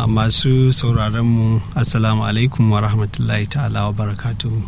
masu sauraronmu assalamu alaikum wa rahmatullahi ta'ala wa barakatuhu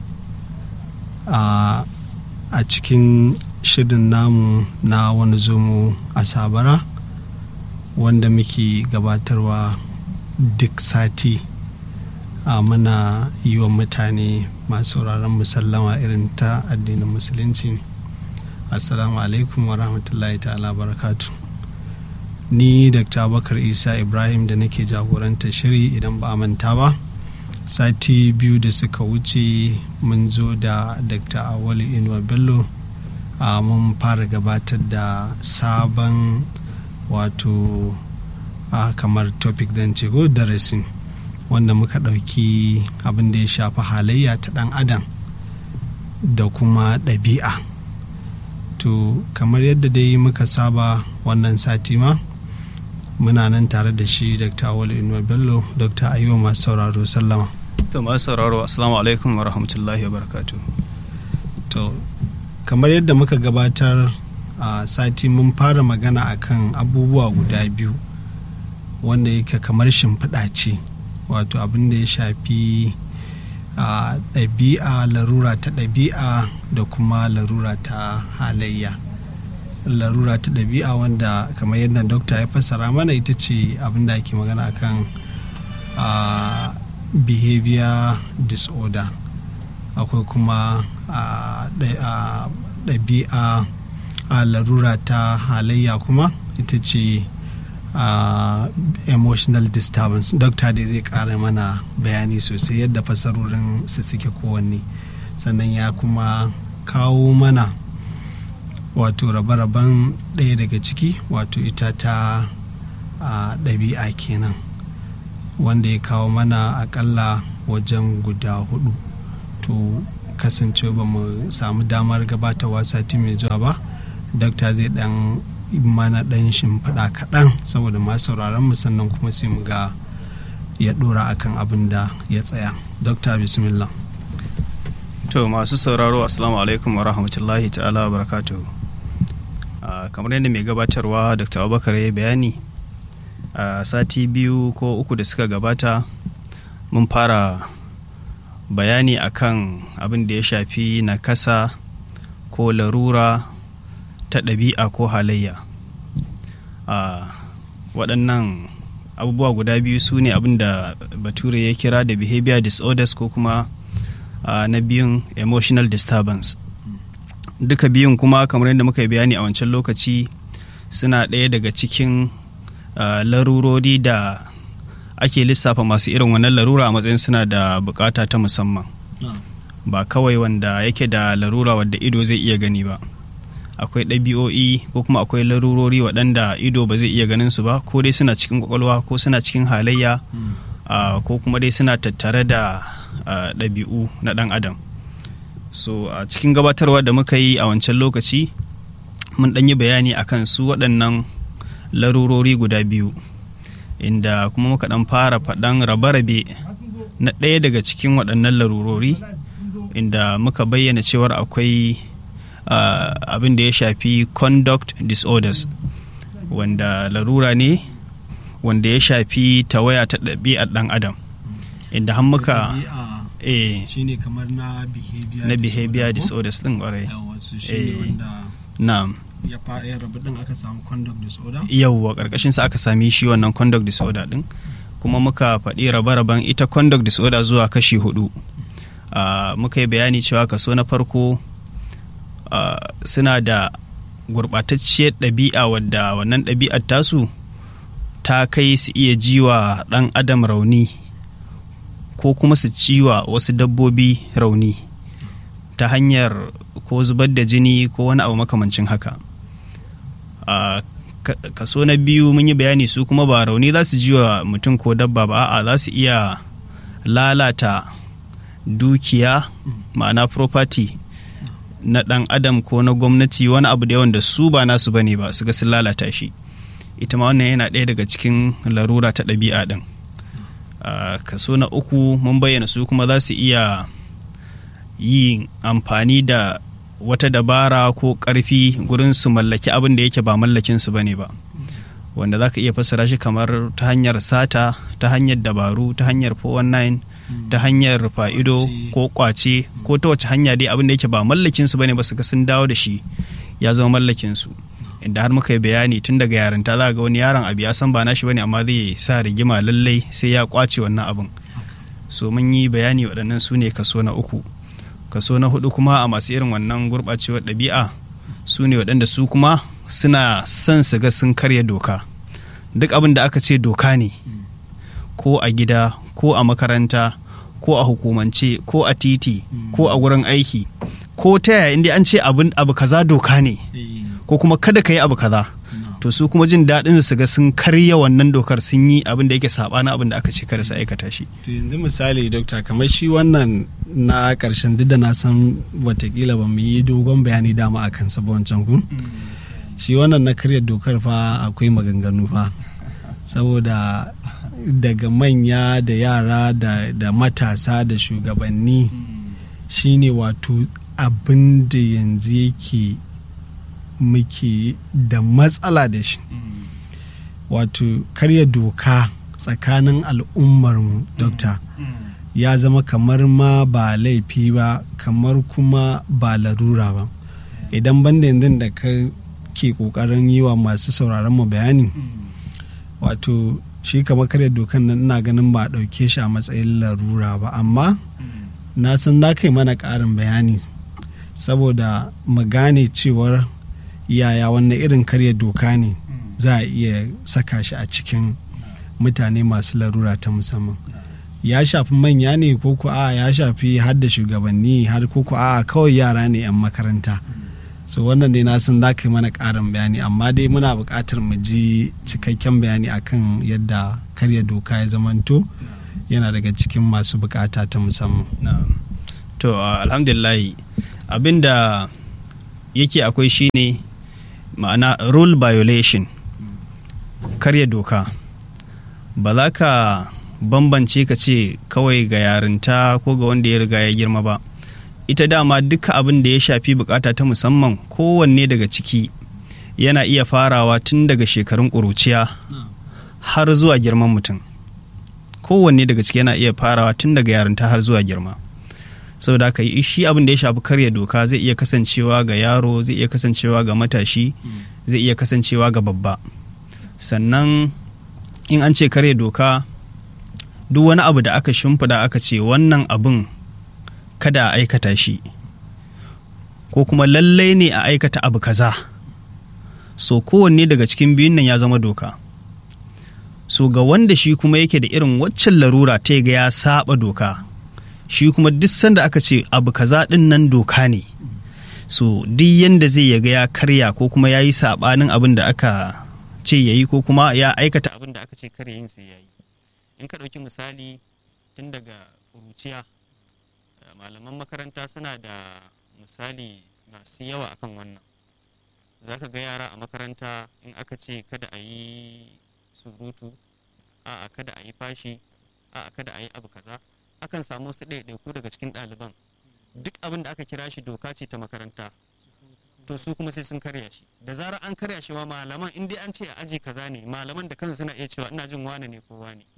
a cikin shirin namu na wani zomo a sabara wanda muke gabatarwa duk sati a muna yi wa mutane masu sauraron musallama irin ta addinin musulunci assalamu alaikum wa rahmatullahi ta'ala barakatu ni dr abubakar isa ibrahim da nake jagoranta shiri idan ba a manta ba sati biyu da suka wuce mun zo da dr awali inuwa bello a mun fara gabatar da sabon wato a kamar topic zan ce ko darasin wanda muka ɗauki abin da ya shafi halayya ta ɗan adam da kuma ɗabi'a to kamar yadda dai muka saba wannan sati ma muna nan tare da shi dr awal inuwa bello dr ayuwa masu sauraro sallama to masu sauraro assalamu alaikum wa rahmatullahi wa barakatu to kamar yadda muka gabatar a sati mun fara magana akan abubuwa guda biyu wanda yake kamar shimfiɗa ce wato abin da ya shafi a ɗabi'a larura ta ɗabi'a da kuma larura ta halayya larura ta ɗabi'a wanda kamar yadda dokta ya fassara mana ita ce abin da ake magana akan a behavior disorder akwai kuma ɗabi'a a larura ta halayya kuma ita ce uh, emotional disturbance dokta dai zai kara mana bayani sosai yadda fasarorin su suke kowanne sannan ya kuma kawo mana wato rabe-raben ɗaya daga ciki wato ita ta uh, ɗabi'a kenan wanda ya kawo mana akalla wajen guda hudu to kasance ba mu samu damar gabatarwa sati mai zuwa ba dokta zai dan mana dan shimfiɗa kaɗan saboda masu sauraron mu sannan kuma sai mu ga ya ɗora akan abin da ya tsaya dokta bismillah to masu sauraro assalamu alaikum wa rahmatullahi ta'ala wa barakatuhu kamar yadda mai gabatarwa dr abubakar ya bayani a sati biyu ko uku da suka gabata mun fara bayani akan abin da ya shafi nakasa ko larura ta ɗabi'a ko halayya waɗannan abubuwa guda biyu su ne abin da bature ya kira da behavior disorders ko kuma na biyun emotional disturbance duka biyun kuma kamar yadda muka yi bayani a wancan lokaci suna ɗaya daga cikin larurori da ake lissafa masu irin wannan larura a matsayin suna da bukata ta musamman ba kawai wanda yake da larura wadda ido zai iya gani ba akwai ɗabi'o'i ko kuma akwai larurori waɗanda ido ba zai iya ganin su ba ko dai suna cikin kwakwalwa ko suna cikin halayya ko kuma dai suna tattare da ɗabi'u na ɗan adam so a cikin gabatarwa da muka yi a wancan lokaci mun ɗan yi bayani akan su waɗannan larurori guda biyu inda kuma muka ɗan fara faɗan rabe-rabe na ɗaya daga cikin waɗannan larurori inda muka bayyana cewar akwai uh, abin da ya shafi conduct disorders wanda larura ne wanda ya shafi tawaya ta ɗabi'ar ɗan adam inda har muka eh shine kamar na behavior na behavior disorders din kwarai na'am ya fara rabu din aka samu conduct disorder yawwa karkashin sa aka sami shi wannan conduct disorder din kuma muka faɗi rabe-raben ita conduct disorder zuwa kashi hudu uh, muka yi bayani cewa kaso na farko uh, suna da gurɓatacciyar ɗabi'a wadda wannan ɗabi'ar tasu ta kai su iya jiwa ɗan adam rauni ko kuma su ciwa wasu dabbobi rauni ta hanyar ko zubar da jini ko wani abu makamancin haka uh, kaso na biyu mun yi bayani su kuma ba rauni za su ji wa mutum ko dabba ba a'a za su iya lalata dukiya ma'ana property na ɗan adam ko na gwamnati wani abu da yawan da su ba nasu bane ba su ga sun lalata shi ita ma wannan yana ɗaya daga cikin larura ta ɗabi'a ɗin kaso na uku mun bayyana su kuma za su iya yin amfani da wata dabara ko ƙarfi gurin su mallaki abin da yake ba mallakin su bane ba wanda za ka iya fassara shi kamar ta hanyar sata ta hanyar dabaru ta hanyar 419 ta hanyar fa'ido ko kwace ko ta wace hanya dai abin da yake ba mallakin su bane ba su ga sun dawo da shi ya zama mallakin su inda har muka yi bayani tun daga yarinta za ga wani yaron abu ya san ba nashi bane amma zai sa rigima lallai sai ya kwace wannan abin so mun yi bayani waɗannan su ne kaso na uku kaso na hudu kuma a masu irin wannan gurɓacewar ɗabi'a su ne waɗanda su kuma suna son su ga sun karya doka duk abin da aka ce doka ne ko a gida ko a makaranta ko a hukumance ko a titi ko a wurin aiki ko ta yaya inda an ce abu kaza doka ne ko kuma kada ka yi abu kaza to su kuma jin daɗin su ga sun karya wannan dokar sun yi abin da yake saɓanin abin da aka ce kada su aikata shi to yanzu misali dokta kamar shi wannan na ƙarshen duk da na san watakila ba mu yi dogon bayani dama a kansa ba wancan ku shi wannan na karya dokar fa akwai maganganu fa saboda daga manya da yara da, da matasa da shugabanni shine wato abin da yanzu yake muke da matsala da shi wato karya doka tsakanin al'ummarmu dokta ya zama kamar ma ba laifi ba kamar kuma ba larura ba idan banda yanzu da ka ke kokarin yi wa masu sauraron mu bayani wato shi kamar karya dokan nan ina ganin ba a ɗauke shi a matsayin larura ba amma na san na kai mana ƙarin bayani saboda mu gane cewar yaya wannan irin karya doka ne za a iya saka shi a cikin mutane masu larura ta musamman ya shafi manya ne ko ku a ya shafi har da shugabanni har ko ku a kawai yara ne 'yan makaranta so wannan dai na san za ka yi mana ƙarin bayani amma dai muna buƙatar mu ji cikakken bayani akan yadda karya doka ya zamanto yana daga cikin masu buƙata ta musamman to alhamdulillahi abin da yake akwai shine ma'ana rule violation karya doka ba za ka bambance ka ce kawai ga yarinta ko ga wanda ya riga ya girma ba ita dama duka abin da ya shafi bukata ta musamman kowanne daga ciki yana iya farawa tun daga shekarun ƙuruciya har zuwa girman mutum kowanne daga ciki yana iya farawa tun daga yarinta har zuwa girma saboda haka shi abin da ya shafi karya doka zai iya kasancewa ga yaro zai iya kasancewa ga matashi zai iya kasancewa ga babba sannan in an ce karya doka duk wani abu da aka shimfida aka ce wannan abin kada a aikata shi ko kuma lallai ne a aikata abu kaza so kowanne daga cikin biyun nan ya zama doka so ga wanda shi kuma yake da irin waccan larura ta ga ya saba doka shi kuma duk sanda aka ce abu kaza din nan doka ne so duk yanda zai yaga ya karya ko kuma ya yi sabanin abin da aka ce ya yi ko kuma ya aikata abin da aka ce kare yin sai ya yi in ka ɗauki misali tun daga ƙuruciya malaman makaranta suna da misali masu yawa akan wannan za ka ga yara a makaranta in aka ce kada a yi surutu a kada a yi fashi a kada a yi abu kaza akan samu su ɗaiɗaiku daga cikin ɗaliban duk abin da aka kira shi doka ce ta makaranta to su kuma sai sun karya shi da zarar an karya shi ma malaman in dai an ce a aji kaza ne malaman da kansu suna iya cewa ina jin wane ne ko wane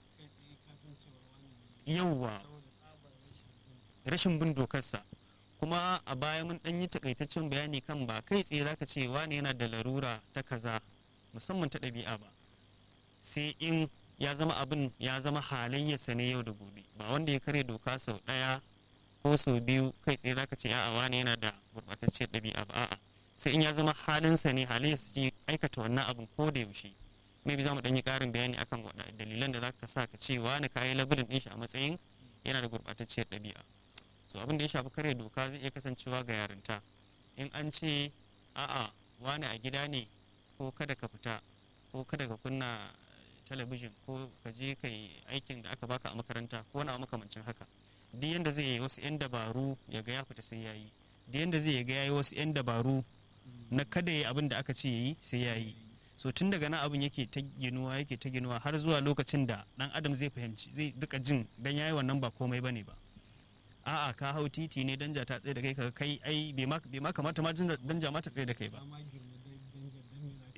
yauwa rashin bin dokarsa kuma a baya mun ɗan yi takaitaccen bayani kan ba kai tsaye zaka ce wane yana da larura ta kaza musamman ta ɗabi'a ba sai in ya zama abin ya zama halayyarsa ne yau da gobe ba wanda ya karya doka sau ɗaya ko sau biyu kai tsaye zaka ce a'a wane yana da gurɓatacciyar ɗabi'a ba a'a sai in ya zama halinsa ne halayyarsa ce aikata wannan abin ko da yaushe maybe za mu ɗan yi ƙarin bayani akan waɗa dalilan da zaka sa ka ce wane ka yi labulin ɗin shi a matsayin yana da gurɓatacciyar ɗabi'a so abin da ya shafi karya doka zai iya kasancewa ga yarinta in an ce a'a wane a gida ne ko kada ka fita ko kada ka kunna talabijin ko ka je ka yi aikin da aka baka a makaranta ko wani makamancin haka duk yanda zai yi wasu 'yan dabaru ya ga ya fita sai ya yi duk yanda zai ga ya yi wasu 'yan dabaru na kada ya abin da aka ce ya yi sai ya yi so tun daga nan abin yake ta ginuwa yake ta ginuwa har zuwa lokacin da dan adam zai fahimci zai duka jin dan yayi wannan ba komai bane ba a'a ka hau titi ne danja ta tsaye da kai ka kai ai bai ma kamata ma danja ma ta tsaye da kai ba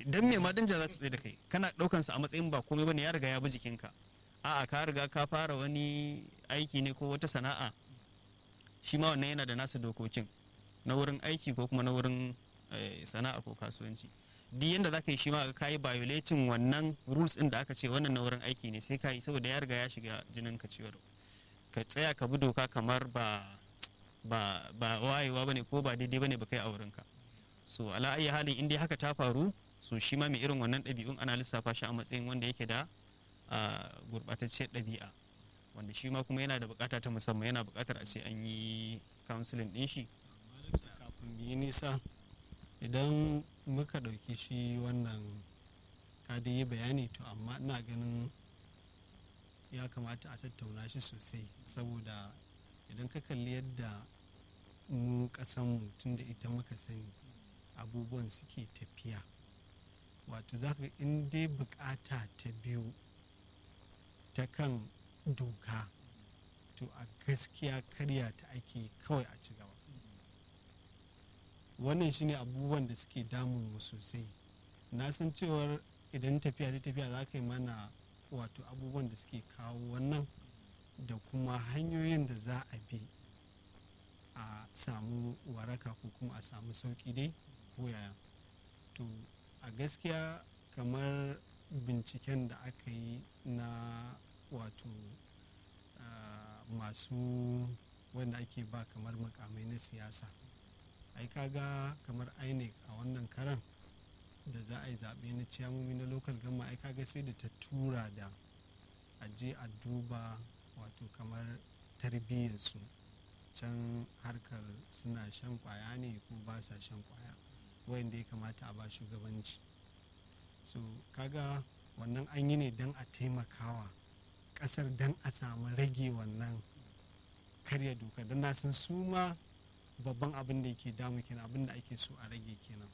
dan me ma danja za ta tsaye da kai kana daukan sa a matsayin ba komai bane ya riga ya bi jikinka a'a ka riga ka fara wani aiki ne ko wata sana'a shi ma wannan yana da nasa dokokin na wurin aiki ko kuma na wurin sana'a ko kasuwanci duk yanda za ka yi shi ma ka yi violating wannan rules din da aka ce wannan na wurin aiki ne sai ka yi saboda ya riga ya shiga jinin ka ciwar ka tsaya ka bi doka kamar ba ba ba wayewa bane ko ba daidai bane ba kai a wurinka so ala ayi halin in dai haka ta faru so shi ma mai irin wannan ɗabi'un ana lissafa shi a matsayin wanda yake da gurɓatacciyar ɗabi'a wanda shi ma kuma yana da bukata ta musamman yana bukatar a ce an yi counseling ɗin shi kafin mu yi nisa idan muka ɗauki shi wannan ka yi bayani to amma ina ganin ya kamata a tattauna shi sosai saboda idan ka kalli yadda mu ƙasanmu tun da ita muka sani abubuwan suke tafiya wato za ka in dai bukata ta biyu ta kan doka to a gaskiya karya ta ake kawai a ci gaba wannan shine abubuwan da suke damun mu sosai na san cewar idan tafiya ta tafiya za ka yi mana wato abubuwan da suke kawo wannan da kuma hanyoyin da za a bi a samu waraka ko kuma a samu sauki dai ko yaya to a gaskiya kamar binciken da aka yi na wato uh, masu wanda ake ba kamar makamai na siyasa ai kaga kamar inec a wannan karan da za a yi zaɓe na ciyamomi na local gama ai kaga sai da ta tura da a je a duba wato kamar tarbiyyarsu can harkar suna shan kwaya ne ko ba sa shan kwaya wanda ya kamata a ba shugabanci so kaga wannan an yi ne don a taimakawa kasar don a samu rage wannan karya doka don na san su ma babban abin da yake damu kenan abin da ake so a rage kenan